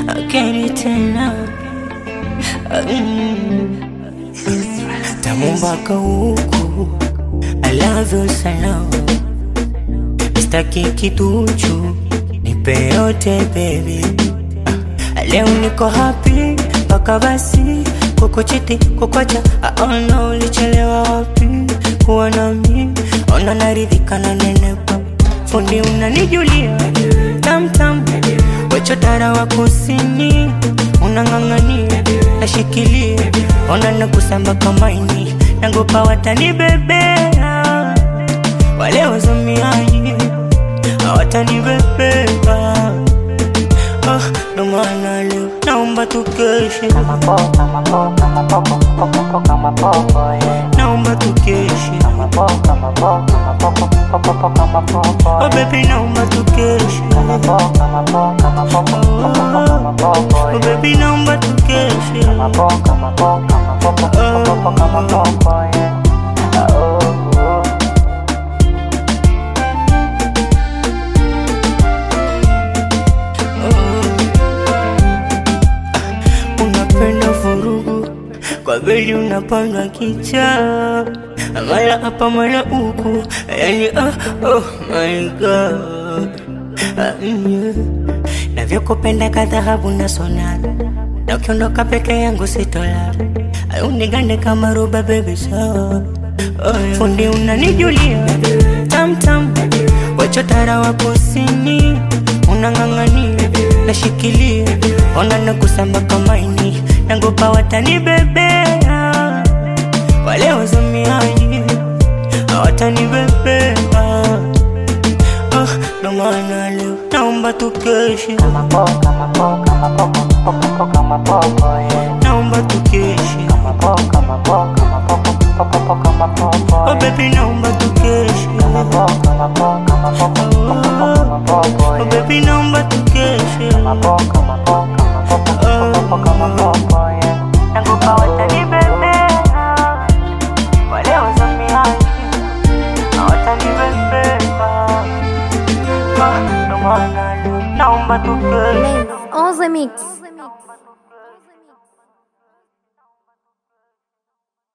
akeni tena Mm. tamu mpaka huku I love you sana staki kituchu nipe yote baby leo niko happy mpaka basi kukuchiti kukwacha aona ulichelewa wapi kuwa nami ona naridhika na nenepa fundi unanijulia tamtam wechotara wa kusini unang'ang'ania nashikilia ona nakusamba kamaini nangopa watanibebea wale wazomiaji hawatanibebea Ah, ndo maana leo naomba tukeshe, naomba tukeshe, oh baby, naomba tukeshe, oh baby, naomba tukeshe, unapenda vurugu kwa beli unapanga kicha mara hapa mara huku yani ah, oh my god ah, yeah. navyokupenda kadhahabu na sonara na ukiondoka peke yangu sitolala unigande kama ruba bebi sawa oh, yeah. fundi unanijulia tamtam wachotara wa kusini unang'ang'ania nashikilia ona nakusamba kamaini nangopa watanibebea wale wazomiaji hawatanibebea Ah, ndo maana leo naomba tukeshe naomba tukeshe oh baby naomba tukeshe oh baby naomba tukeshe nakupa watanibebea wale wazomiaji hawatanibebea Ah, ndo maana leo naomba tukeshe On the mix.